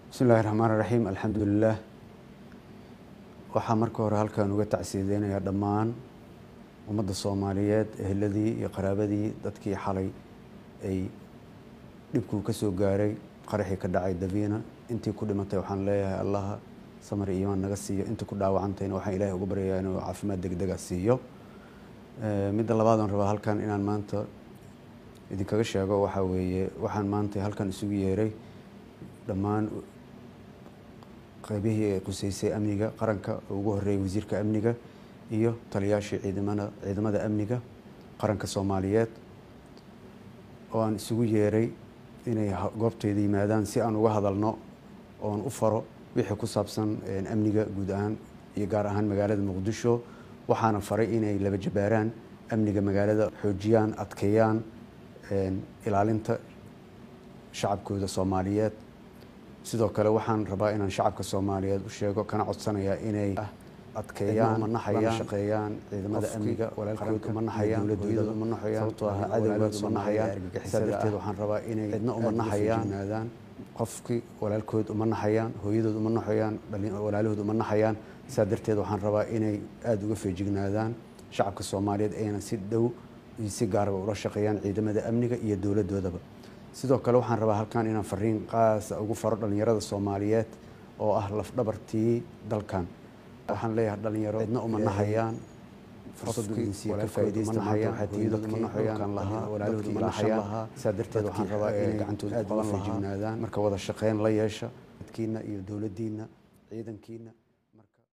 bismi illahi raxmaan raxiim alxamdulilah waxaa marka hore halkan uga tacsiideynayaa dhammaan ummadda soomaaliyeed eheladii iyo qaraabadii dadkii xalay ay dhibkuu ka soo gaaray qaraxii ka dhacay daviina intii ku dhimatay waxaan leeyahay allaha samar iyo iimaan naga siiyo intii ku dhaawacantayna waxaan ilaahay uga baryayaa inuu caafimaad degdega siiyo midda labaad aan rabaa halkan inaan maanta idinkaga sheego waxaa weeye waxaan maanta halkan isugu yeeray dhammaan qeybihii ay quseysay amniga qaranka oo ugu horeeyay wasiirka amniga iyo taliyaashii ciidamada ciidamada amniga qaranka soomaaliyeed oo aan isugu yeeray inay goobtayda yimaadaan si aan uga hadalno oon u faro wixii ku saabsan amniga guud ahaan iyo gaar ahaan magaalada muqdisho waxaana faray inay laba jabaaraan amniga magaalada xoojiyaan adkeeyaan ilaalinta shacabkooda soomaaliyeed sidoo kale waxaan rabaa inaan shacabka soomaaliyeed u sheego kana codsanayaa inay adkeeyaan lana shaqeeyaan ciidamada amniga walaalkood uma naxayaan dowladooda uma naxayaan sababtoo ah cadowgaad uma naxayaan argagixisada darteed waxaan rabaa inay cidna uma naxayaan qofkii walaalkood uma naxayaan hooyadood uma naxayaan walaalahood uma naxayaan saa darteed waxaan rabaa inay aada uga feejignaadaan shacabka soomaaliyeed ayna si dhow iyo si gaaraba ula shaqeeyaan ciidamada amniga iyo dowladoodaba sidoo kale waxaan rabaa halkan inaan fariin qaasa ugu faro dhalinyarada soomaaliyeed oo ah lafdhabartii dalkan waxaan leeyahay dhalinyaro cidna uma naxayaan saa darteed waxaan rabaa inay gacantooda aada uga feejignaadaan marka wada shaqeyn la yeesha dadkiina iyo dowladdiina ciidankiina